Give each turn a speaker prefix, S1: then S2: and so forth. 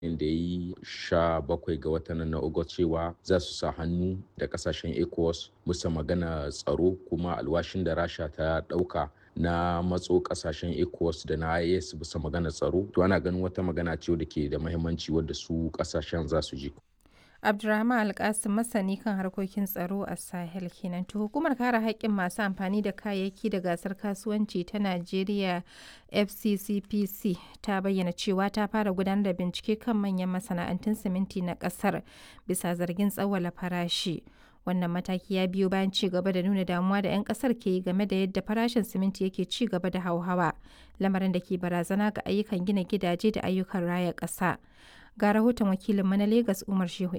S1: da ya yi sha bakwai ga watan na Agusta cewa za su sa hannu da kasashen ECOWAS musa magana tsaro kuma alwashin da Rasha ta ɗauka na matso kasashen ECOWAS da na IAS bisa magana tsaro to ana ganin wata magana ce da ke da mahimmanci wadda su kasashen za su ji.
S2: Abdulrahman Alkasim masani kan harkokin tsaro a Sahel kenan. To hukumar kare haƙƙin masu amfani da kayayyaki da gasar kasuwanci ta Najeriya FCCPC ta bayyana cewa ta fara gudanar da bincike kan manyan masana'antun siminti na ƙasar bisa zargin tsawwala farashi. Wannan mataki ya biyo bayan ci gaba da nuna damuwa da 'yan kasar ke yi game da yadda farashin siminti yake ci gaba da hauhawa, lamarin da ke barazana ga ayyukan gina gidaje da ayyukan raya ƙasa. Ga rahoton wakilinmu na Legas Umar Shehu